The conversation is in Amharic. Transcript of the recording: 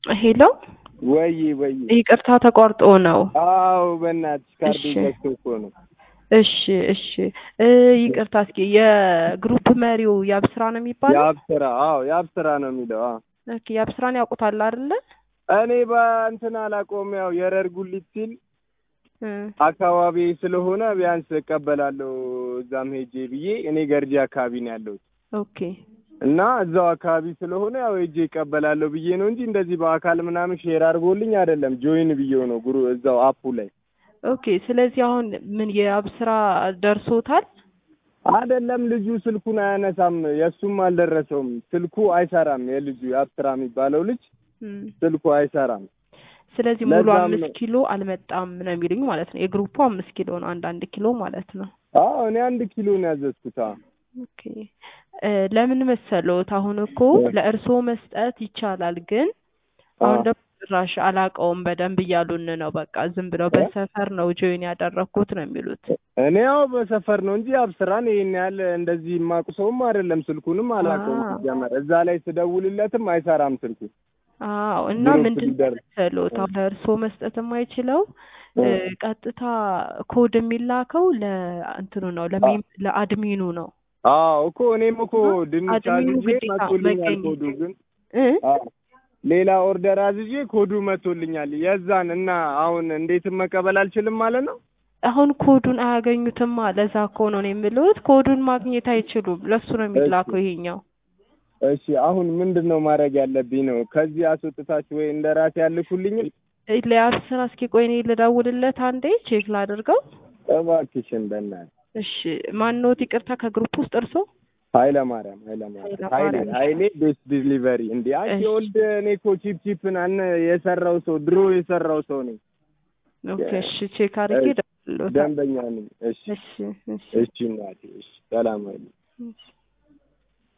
ሄሎ ወይ ወይ ይቅርታ ተቋርጦ ነው። አዎ በእናትሽ ካርድ እሺ። ዘግቶ እኮ ነው። እሺ እሺ እ ይቅርታ እስኪ የግሩፕ መሪው ያብስራ ነው የሚባለው? የአብስራ አዎ የአብስራ ነው የሚለው። አዎ ኦኬ ያብስራን ያውቁታል አይደለ? እኔ በእንትን አላውቀውም። ያው የረር ጉሊት ሲል እ አካባቢ ስለሆነ ቢያንስ እቀበላለሁ እዛም ሄጄ ብዬ እኔ ገርጂ አካባቢ ነው ያለሁት ኦኬ እና እዛው አካባቢ ስለሆነ ያው ሄጄ እቀበላለሁ ብዬ ነው እንጂ እንደዚህ በአካል ምናምን ሼር አድርጎልኝ አይደለም። ጆይን ብዬው ነው ጉሩ እዛው አፑ ላይ ኦኬ። ስለዚህ አሁን ምን የአብስራ ደርሶታል? አይደለም ልጁ ስልኩን አያነሳም። የእሱም አልደረሰውም። ስልኩ አይሰራም። የልጁ የአብስራ የሚባለው ልጅ እም፣ ስልኩ አይሰራም። ስለዚህ ሙሉ ለዛም አምስት ነው። ኪሎ አልመጣም ነው የሚሉኝ ማለት ነው። የግሩፑ አምስት ኪሎ ነው፣ አንድ አንድ ኪሎ ማለት ነው። አዎ እኔ አንድ ኪሎ ነው ያዘዝኩት። አዎ ኦኬ እ ለምን መሰሎት? አሁን እኮ ለእርስዎ መስጠት ይቻላል፣ ግን አሁን አዎ። ደግሞ ጭራሽ አላውቀውም በደንብ እያሉን ነው። በቃ ዝም ብለው በሰፈር ነው ጆይን ያደረግኩት ነው የሚሉት። እኔ ያው በሰፈር ነው እንጂ አብስራን ይሄን ያህል እንደዚህ የማውቅ ሰውም አይደለም። ስልኩንም አላውቀውም አዎ። ሲጀመር። እዛ ላይ ስደውልለትም አይሰራም ስልኩ። አዎ እና ግሩፕ ምንድን ነው ሊደር መሰሎት? አሁን ለእርስዎ መስጠት የማይችለው እ ቀጥታ ኮድ የሚላከው ለእንትኑ ነው ለሜም ለአድሚኑ ነው አዎ እኮ እኔም እኮ ድንች አድሚኑ አዝዤ ግዴታ መቶልኛል መገኘት ኮዱ ግን እ አዎ ሌላ ኦርደር አዝዤ ኮዱ መቶልኛል። የዛን እና አሁን እንዴትም መቀበል አልችልም ማለት ነው። አሁን ኮዱን አያገኙትማ። ለዛ እኮ ነው እኔ የምልዎት ኮዱን ማግኘት አይችሉም። ለሱ ነው የሚላከው ይሄኛው። እሺ አሁን ምንድን ነው ማድረግ ያለብኝ ነው? ከዚህ አስወጥታችሁ ወይ እንደ ራሴ ያልኩልኝም ለአስር እስኪ ቆይ እኔ ልደውልለት አንዴ ቼክ ላድርገው። እባክሽን በእናትህ እሺ ማንኖት? ይቅርታ ከግሩፕ ውስጥ እርሶ? ኃይለ ማርያም ኃይለ ማርያም ኃይሌ ኃይለማርያም። ኃይሌ ቤስት ዲሊቨሪ እንዴ አንቺ እሺ። ኦልድ እኔ እኮ ቺፕ ቺፕን አነ የሰራው ሰው ድሮ የሰራው ሰው ነኝ ኦኬ እሺ ቼክ አድርጌ እሺ። እደውልልዎታለሁ። ደንበኛ ነኝ እሺ እሺ እሺ እሺ እናቴ እሺ ሰላም አይደል እሺ